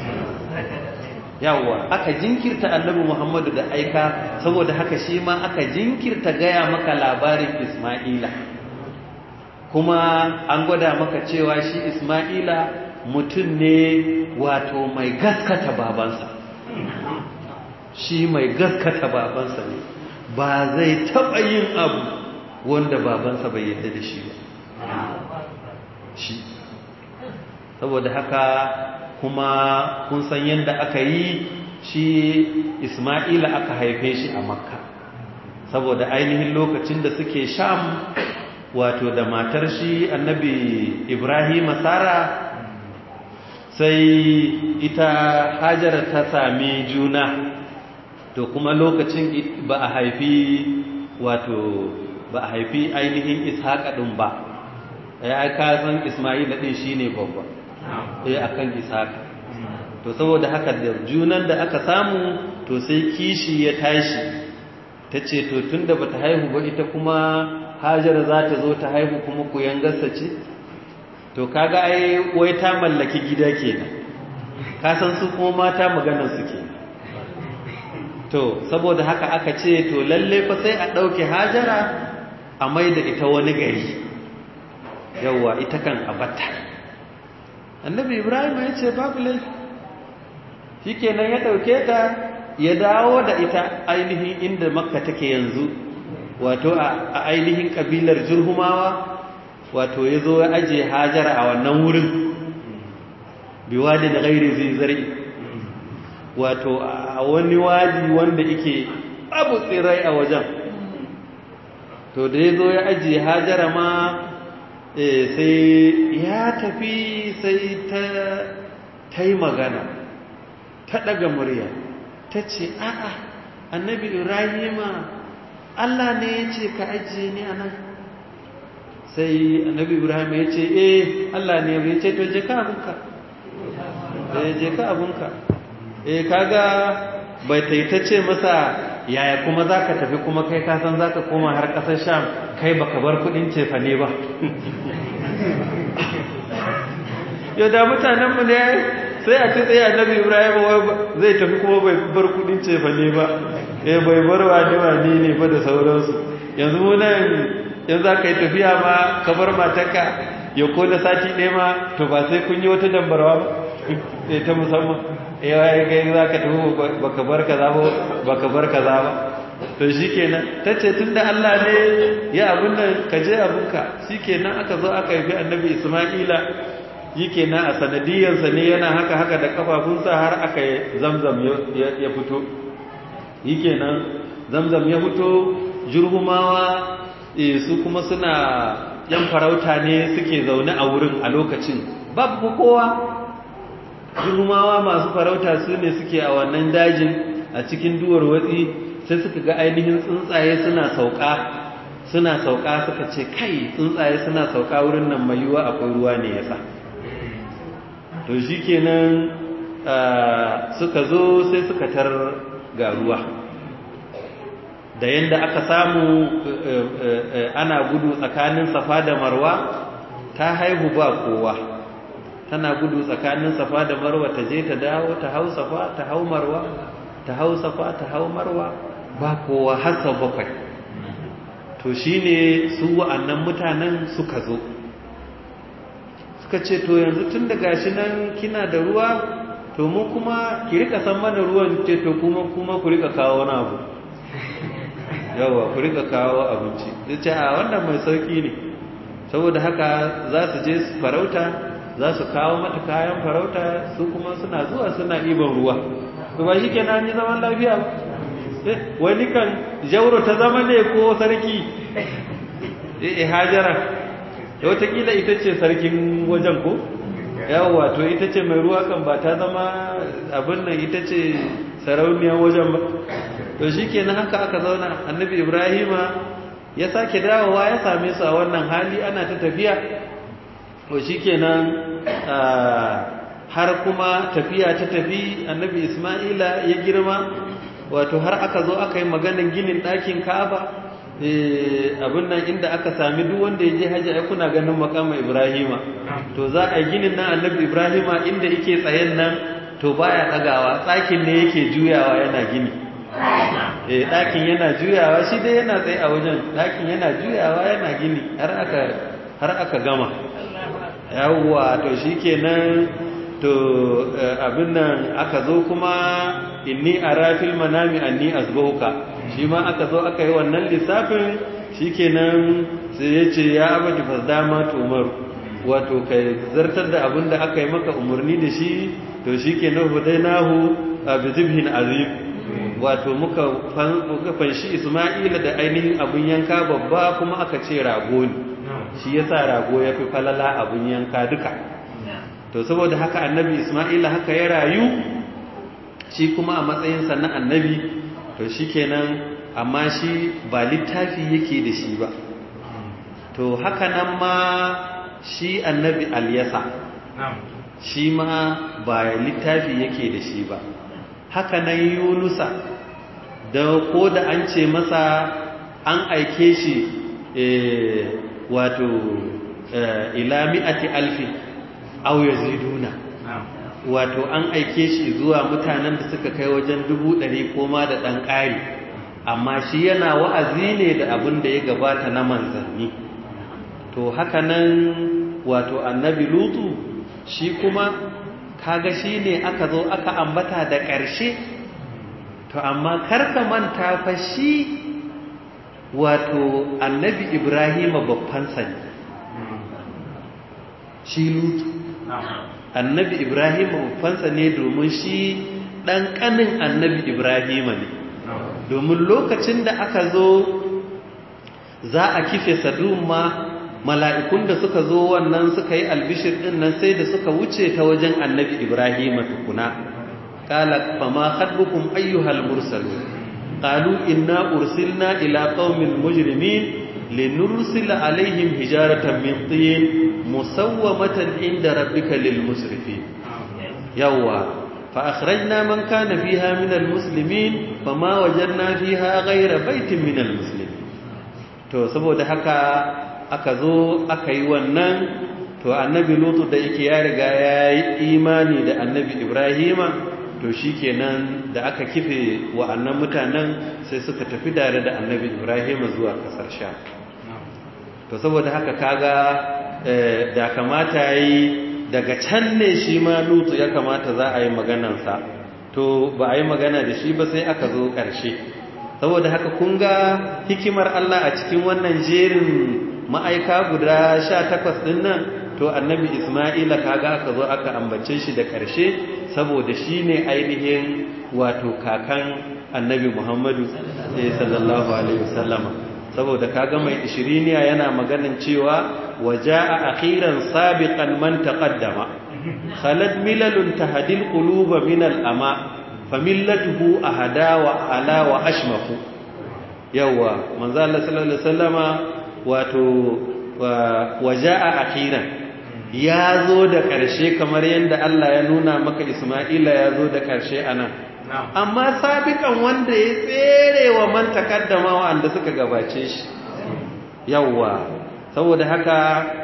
yawwa aka jinkirta annabi muhammadu da aika saboda haka shi ma aka jinkirta gaya maka labarin isma'ila kuma an gwada maka cewa shi isma'ila mutum ne wato mai gaskata babansa shi mai gaskata babansa ne ba zai taɓa yin abu wanda babansa bai yadda da shi ba shi saboda haka kuma kun san yadda aka yi shi isma'ila aka haife shi a makka saboda ainihin lokacin da suke sham wato da matar shi annabi ibrahim sara sai ita hajara ta sami juna to kuma lokacin ba a haifi wato ba a haifi ainihin ishaƙa ɗin ba ya ka san ismaila ɗin shi ne babba ya akan ishaƙa to saboda haka da junan da aka samu to sai kishi ya tashi ta ce to tun da ba ta haihu ba ita kuma hajara za ta zo ta haihu kuma ku yangarsa ce to kaga ai wai ta mallaki gida kenan ka san su kuma mata maganar su kenan to saboda haka aka ce to lalle fa sai a ɗauke hajara a mai da ita wani gari yawwa ita kan abatta annabi ibrahim ya ce babu laifi shi kenan ya ɗauke ta ya dawo da ita ainihin inda makka take yanzu wato a ainihin ƙabilar jirhumawa wato ya zo ya ajiye hajara a wannan wurin biwadi da gairi zai zari wato a wani wadi wanda ike abu tsirai a wajen to da ya zo ya ajiye hajara ma sai ya tafi sai ta yi magana ta ɗaga murya ta ce a'a annabi ibrahima allah ne ya ce ka ajiye ni a nan sai annabi ibrahim ya ce eh allah ne ya ce to je ka abinka je ka abinka eh kaga bai taitace masa yaya kuma za ka tafi kuma kai kasan za ka koma har ƙasar sham kai baka bar kudin cefa ne ba yau da mutanenmu ne sai a tsaye annabi ibrahim zai tafi kuma bai bar kudin cefa ne ba eh bai bar wani wani ne ba da sauransu yanzu mu nan yanzu za ka yi tafiya ma ka bar matanka ya ko da sati ɗaya ma to ba sai kun yi wata dambarwa ba ta musamman yawa ya gai za ka tafi baka bar kaza ba baka bar kaza ba to shi kenan ta ce tun da Allah ne ya abin nan ka je abinka shi kenan aka zo aka yi annabi Ismaila yi kenan a sanadiyarsa ne yana haka haka da kafafunsa har aka yi zamzam ya fito yi kenan zamzam ya fito jurhumawa su kuma suna yan farauta ne suke zaune a wurin a lokacin babu kowa jurhumawa masu farauta su ne suke a wannan dajin a cikin duwar watsi sai suka ga ainihin tsuntsaye suna sauka suna sauka suka ce kai tsuntsaye suna sauka wurin nan mai yiwuwa akwai ruwa ne yasa to shi kenan suka zo sai suka tar ga ruwa da yadda aka samu ana gudu tsakanin safa da marwa ta haihu ba kowa tana gudu tsakanin safa da marwa ta je ta dawo ta hau safa ta hau marwa ta hau safa ta hau marwa ba kowa har sau bakwai to shine su wa'annan mutanen suka zo suka ce to yanzu tun da gashi nan kina da ruwa to mu kuma ki rika san mana ruwan ce to kuma kuma ku rika kawo wani abu yawa ku rika kawo abinci zai ce a wannan mai sauki ne saboda haka za su je farauta za su kawo mata kayan farauta su kuma suna zuwa suna ɗiban ruwa to ba shi kenan yi zaman lafiya ba wani kan jauro ta zama ne ko sarki eh hajara da watakila ita ce sarkin wajen ko yawa to ita ce mai ruwa kan ba ta zama abin nan ita ce sarauniyar wajen ba to shi kenan haka aka zauna annabi ibrahima ya sake dawowa ya same su a wannan hali ana ta tafiya to shi kenan har kuma tafiya ta tafi annabi isma'ila ya girma wato har aka zo aka yi maganin ginin ɗakin ka'aba abin nan inda aka sami duk wanda ya je hajji ai kuna ganin makama ibrahima to za a yi ginin nan annabi ibrahima inda yake tsayen nan to baya ɗagawa tsakin ne yake juyawa yana gini eh ɗakin yana juyawa shi dai yana tsaye a wajen ɗakin yana juyawa yana gini har aka har aka gama yawwa to shikenan to abin nan aka zo kuma inni arafil manami anni azbuka shi ma aka zo aka yi wannan lissafin shikenan sai ya ce ya abadi fasdama tumar wato kai zartar da abin da aka yi maka umarni da shi to shikenan hudainahu bi zibhin azim wato muka fanshi Isma'ila da ainihin abun yanka babba kuma aka ce rago ne shi yasa rago ya fi falala abun yanka duka to saboda haka annabi Isma'ila haka ya rayu shi kuma a matsayinsa na annabi to shi kenan amma shi ba littafi yake da shi ba to haka nan ma shi annabi alyasa shi ma ba littafi yake da shi ba haka nan yunusa da ko da an ce masa an aike shi wato ila mi'ati alfi aw yaziduna wato an aike shi zuwa mutanen da suka kai wajen dubu ɗari koma da ɗan ƙari amma shi yana wa'azi ne da abin da ya gabata na manzanni to haka nan wato annabi lutu shi kuma kaga shi ne aka zo aka ambata da ƙarshe to amma karka manta fa shi wato annabi ibrahima babbansa ne shi lutu annabi ibrahima babbansa ne domin shi ɗan ƙanin annabi ibrahima ne domin lokacin da aka zo za a kife sadun ma mala'ikun da suka zo wannan suka yi albishir ɗin nan sai da suka wuce ta wajen annabi ibrahima tukuna ƙala fama haɗukun ayyuhal mursalu ƙalu inna ursilna ila ƙaumin mujrimin لنرسل عليهم هجارة من طين مسومة عند ربك للمسرفين يوا فأخرجنا من كان فيها من المسلمين فما وجدنا فيها غير بيت من المسلمين to saboda haka aka zo aka yi wannan to annabi lutu da yake ya riga ya yi imani da annabi ibrahima to shi kenan da aka kife wa'annan mutanen sai suka tafi tare da annabi ibrahima zuwa kasar sha to saboda haka kaga da kamata yi daga can ne shi ma lutu ya kamata za a yi maganansa to ba a yi magana da shi ba sai aka zo ƙarshe saboda haka kun ga hikimar Allah a cikin wannan jerin ma'aika guda sha takwas ɗin nan to annabi isma'ila kaga aka zo aka ambace shi da ƙarshe saboda shi ne ainihin wato kakan annabi muhammadu sallallahu alaihi wasallama saboda kaga mai ishiriniya yana maganin cewa waja'a akhiran sabiqan man taqaddama khalad milalun tahdil quluba min al-ama famillatuhu ahada wa ala wa ashmaku yawa manzo Allah sallallahu alaihi wasallama wato waja'a akhiran ya zo da ƙarshe kamar yadda Allah ya nuna maka Isma'ila ya zo da ƙarshe anan amma sabikan wanda ya tsere wa man takaddama wanda suka gabace shi yawa saboda haka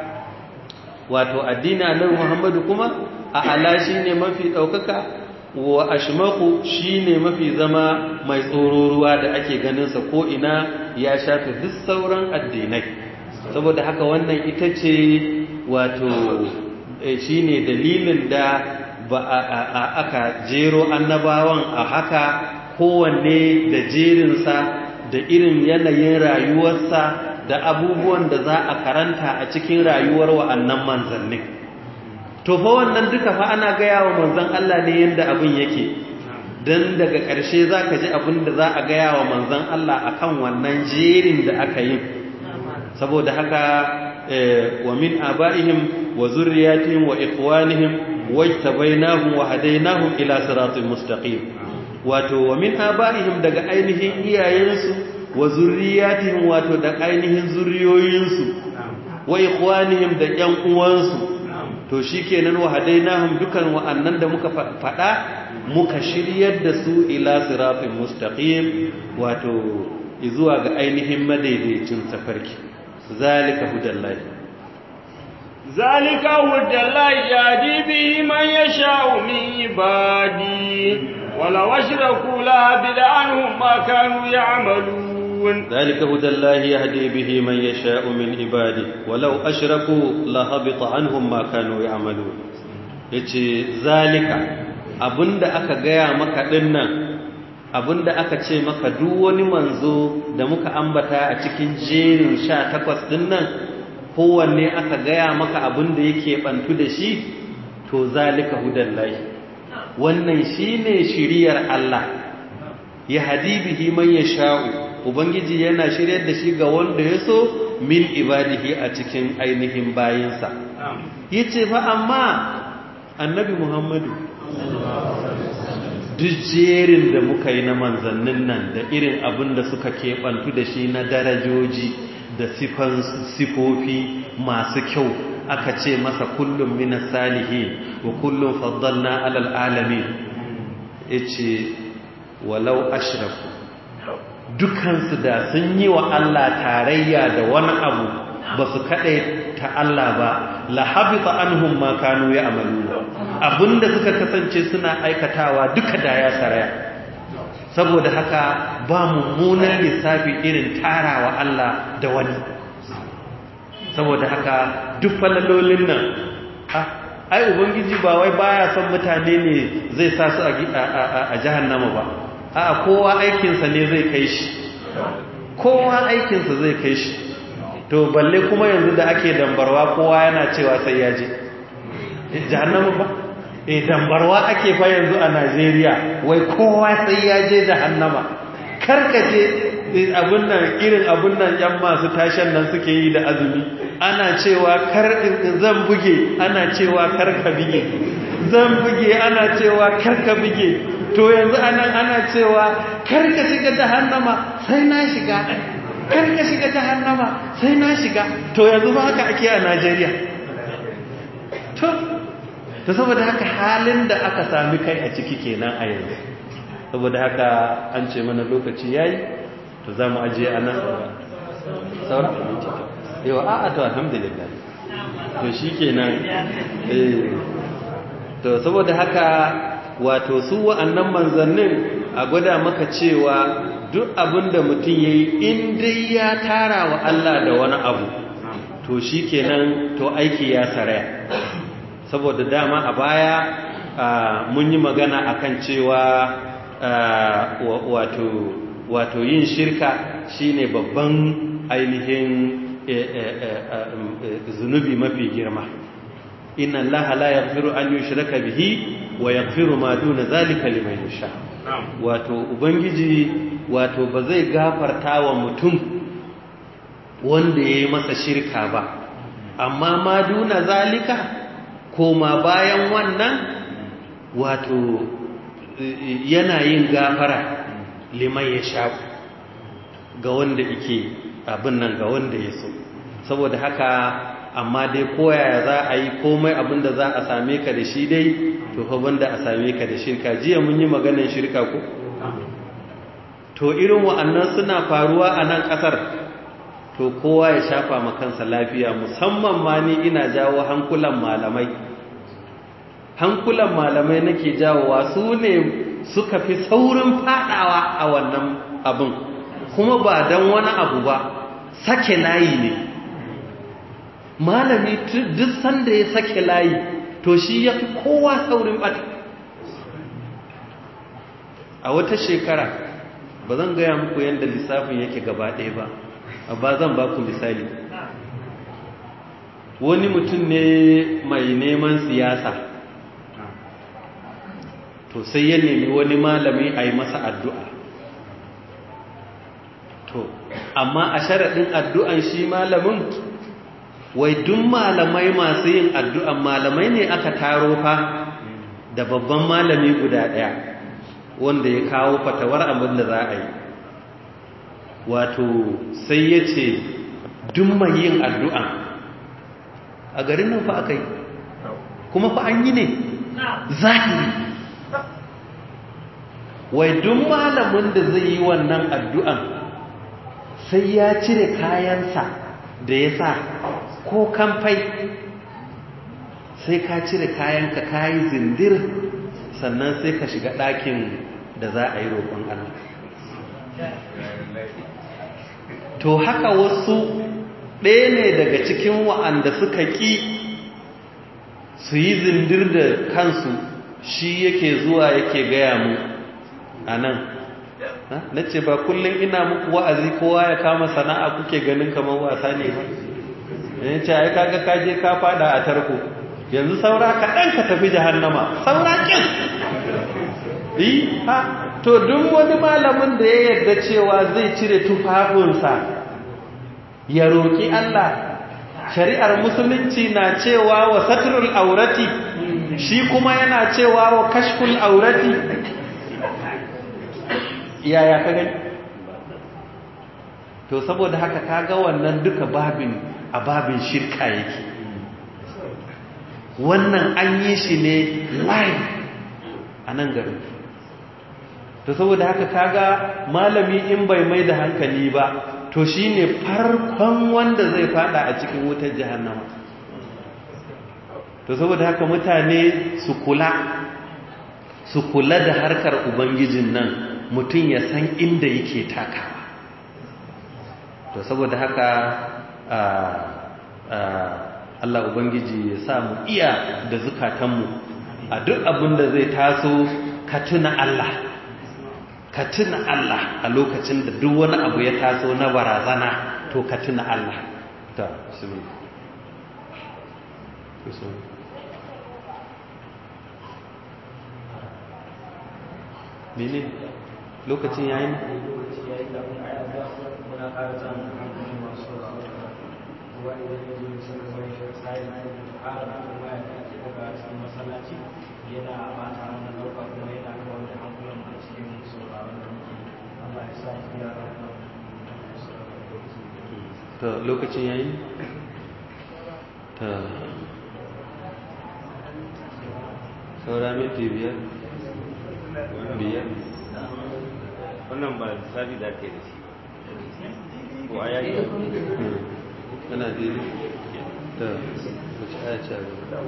wato addini annabi Muhammadu kuma a ala shine mafi daukaka wa ashmaqu shine mafi zama mai tsororuwa da ake ganin sa ko ina ya shafi duk sauran addinai saboda haka wannan ita ce wato shine dalilin da ba aka jero annabawan a haka kowanne da jerinsa da irin yanayin rayuwarsa da abubuwan da za a karanta a cikin rayuwar wa'annan manzannin to fa wannan duka fa ana gaya wa manzan Allah ne yadda abin yake don daga ƙarshe za ka ji abin da za a gaya wa manzan Allah akan wannan jerin da aka yi saboda haka wa min aba'ihim wa zurriyatihim wa ikhwanihim wajtabainahum wa hadainahum ila siratin mustaqim wato wa min aba'ihim daga ainihin iyayensu wa zurriyatihim wato da ainihin zuriyoyinsu wa ikhwanihim da ƴan uwansu to shikenan wa hadainahum dukan wa'annan da muka faɗa muka shiryar da su ila siratin mustaqim wato zuwa ga ainihin madaidaicin tafarki zalika hudallahi ذلك هدى الله يهدي به من يشاء من عبادي ولو أشركوا لهبط عنهم ما كانوا يعملون ذلك هدى الله يهدي به من يشاء من عباده ولو أشركوا لهبط عنهم ما كانوا يعملون yace zalika abinda aka gaya maka dinnan abinda aka ce maka duk wani manzo da muka ambata a cikin jerin 18 dinnan kowanne aka gaya maka abin da yake bantu da shi to zalika hudallahi wannan shine shiriyar Allah ya hadibihi man yasha'u ubangiji yana shiryar da shi ga wanda ya so min ibadihi a cikin ainihin bayinsa yace fa amma annabi Muhammadu duk jerin da muka yi na manzannin nan da irin abin da suka keɓantu da shi na darajoji da sifofi masu kyau aka ce masa kullum minas salihin wa kullum faddalna alal alamin yace walau ashraku dukansu da sun yi wa Allah tarayya da wani abu ba su kaɗai ta Allah ba la habita anhum ma kanu ya'malu abinda suka kasance suna aikatawa duka da ya saraya saboda haka ba mummunan lissafi irin tarawa Allah da wani saboda haka duk falalolin nan ai ubangiji ba wai baya son mutane ne zai sa su a jahannama ba a kowa aikinsa ne zai kai shi kowa aikinsa zai kai shi to balle kuma yanzu da ake dambarwa kowa yana cewa sai ya je jahannama ba e dambarwa ake fa yanzu a Najeriya wai kowa sai ya je jahannama karkace abun nan irin abun nan yan masu tashan nan suke yi da azumi ana cewa kar zan buge ana cewa kar ka bige zan buge ana cewa kar ka bige to yanzu anan ana cewa kar ka shiga jahannama sai na shiga kar ka shiga jahannama sai na shiga to yanzu ba haka ake a Najeriya to to saboda haka halin da aka sami kai a ciki kenan a yanzu saboda haka an ce mana lokaci yayi to za mu ajiye a nan sauran minti yau a a to alhamdulillah to shi kenan to saboda haka wato su wa'annan manzannin a gwada maka cewa duk abin da mutum ya yi in dai ya tara wa Allah da wani abu to shi kenan to aiki ya saraya saboda dama a baya mun yi magana akan cewa wato wato yin shirka shine babban ainihin zunubi mafi girma inna allaha la yaghfiru an yushraka bihi wa yaghfiru ma duna zalika liman yasha wato ubangiji wato ba zai gafarta wa mutum wanda yayi masa shirka ba amma ma duna zalika koma bayan wannan wato yana yin gafara liman yasha ga wanda yake abin nan ga wanda ya so saboda haka amma dai koyaya za a yi komai abinda za a same ka da shi dai to fa banda a same ka da shirka jiya mun yi maganar shirka ko to irin wa'annan suna faruwa a nan kasar to kowa ya shafa ma kansa lafiya musamman ma ni ina jawo hankulan malamai hankulan malamai nake jawowa su ne suka fi saurin fadawa a wannan abin kuma ba don wani abu ba sake layi ne malami duk sanda ya sake layi to shi ya fi kowa saurin bata a wata shekara ba zan gaya muku yadda lissafin yake gaba ɗaya ba ba zan ba ku misali wani mutum ne mai neman siyasa to sai ya nemi wani malami a yi masa addu'a to amma a sharaɗin addu'an shi malamin wai duk malamai masu yin addu'an malamai ne aka taro fa da babban malami guda ɗaya wanda ya kawo fatawar abin da za a yi wato sai ya ce duk mai yin addu'an a garin nan fa aka yi kuma fa an yi ne zahiri wai duk malamin da zai yi wannan addu'an sai ya cire kayansa da ya sa ko kamfai sai ka cire kayanka kayi zindir sannan sai ka shiga ɗakin da za a yi roƙon Allah to haka wasu ɗaya ne daga cikin wa'anda suka ƙi su yi zindir da kansu shi yake zuwa yake gaya mu a nan na ce ba kullum ina muku wa'azi kowa ya kama sana'a kuke ganin kamar wasa ne ba ya ce ai kaga kaje ka fada a tarko yanzu saura kaɗan ka tafi jahannama saura ƙin yi ha to duk wani malamin da ya yarda cewa zai cire tufafinsa ya roƙi Allah shari'ar musulunci na cewa wa satrul aurati shi kuma yana cewa wa kashful aurati yaya ka gani to saboda haka kaga wannan duka babin a babin shirka yake wannan an yi shi ne live a nan garin to saboda haka kaga malami in bai mai da hankali ba to shine farkon wanda zai fada a cikin wutar jahannama to saboda haka mutane su kula su kula da harkar ubangijin nan mutum ya san inda yake takawa to saboda haka Allah ubangiji ya sa mu iya da zukatanmu a duk abin da zai taso ka tuna Allah ka tuna Allah a lokacin da duk wani abu ya taso na barazana to ka tuna Allah ta mene lokacin yayin yana bata mana dauka kuma yana kawar da hankulan a cikin sauraron da muke Allah ya sa mu yara ta lokacin yayi ta saura minti biyar biyar wannan ba lissafi da ke da shi ko a yayi ana daidai ta wace aya ce a gaba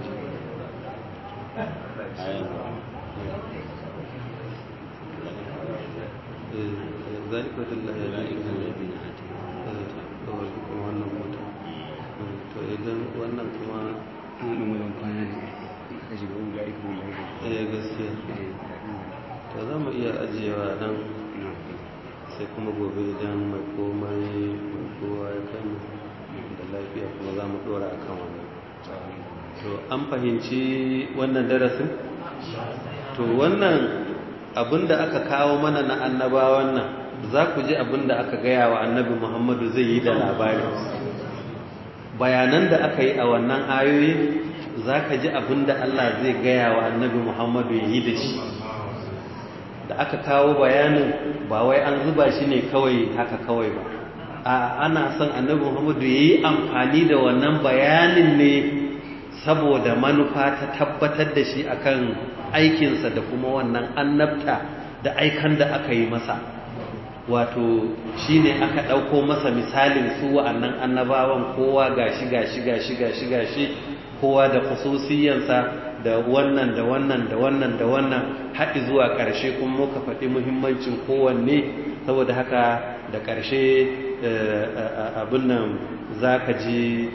ذلك الله يجعل من wannan mota to idan wannan kuma wannan wurin kwana ne aka shiga wulari ko wulari eh gaskiya to za mu iya ajiyewa nan sai kuma gobe idan mai komai mai kowa ya kai mu da lafiya kuma za mu dora a kan wannan to an fahimci wannan darasin to wannan abinda aka kawo mana na annabawan nan za ku ji abinda aka gaya wa annabi muhammadu zai yi da labari bayanan da aka yi a wannan ayoyi za ka ji abinda allah zai gaya wa annabi muhammadu ya yi da shi da aka kawo bayanin ba wai an zuba shi ne kawai haka kawai ba a ana son annabi muhammadu ya yi amfani da wannan bayanin ne saboda manufa ta tabbatar da shi akan aikinsa da kuma wannan annabta da aikan da aka yi masa wato shi ne aka ɗauko masa misalin su wa'annan annabawan kowa gashi gashi gashi gashi gashi kowa da khususiyansa da wannan da wannan da wannan da wannan haɗi zuwa ƙarshe kuma muka faɗi muhimmancin kowanne saboda haka da ƙarshe abin nan za ka ji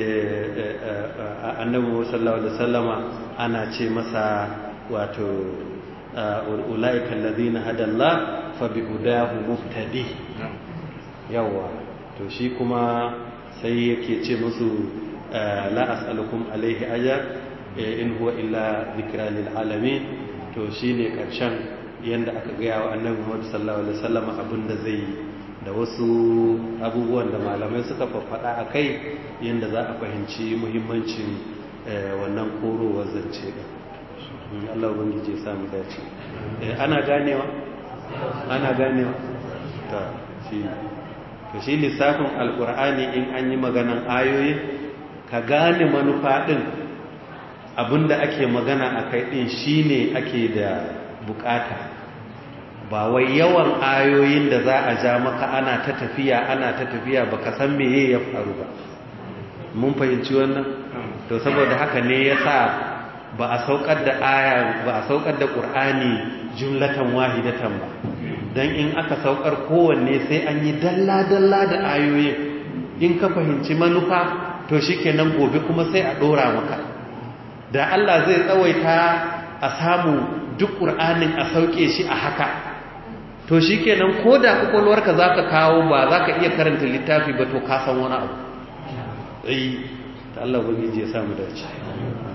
annabi sallallahu alaihi wasallama ana ce masa wato ulaika alladhina hadallah fa bihudahu muftadi yawa to shi kuma sai yake ce musu la as'alukum alaihi ajr in huwa illa dhikra lil alamin to shine karshen yanda aka ga wa annabi Muhammad sallallahu alaihi wasallama abinda zai da wasu abubuwan da malamai suka faffada a kai yadda za a fahimci muhimmancin wannan korowar zance ɗin Allah ubangiji ya samu dace ana ganewa ana ganewa ta shi to shi lissafin alkur'ani in an yi maganan ayoyi ka gane manufa ɗin abinda ake magana a kai ɗin shine ake da bukata ba wai yawan ayoyin da za a ja maka ana ta tafiya ana ta tafiya baka san meye ya faru ba mun fahimci wannan to saboda haka ne yasa ba a saukar da aya ba a saukar da qur'ani jumlatan wahidatan ba dan in aka saukar kowanne sai an yi dalla dalla da ayoyin in ka fahimci manufa to shikenan gobe kuma sai a dora maka da Allah zai tsawaita a samu duk qur'anin a sauke shi a haka to shi kenan ko da kwakwalwarka za ka kawo ba za ka iya karanta littafi ba to ka san wani abu ai ta Allah wani je samu dace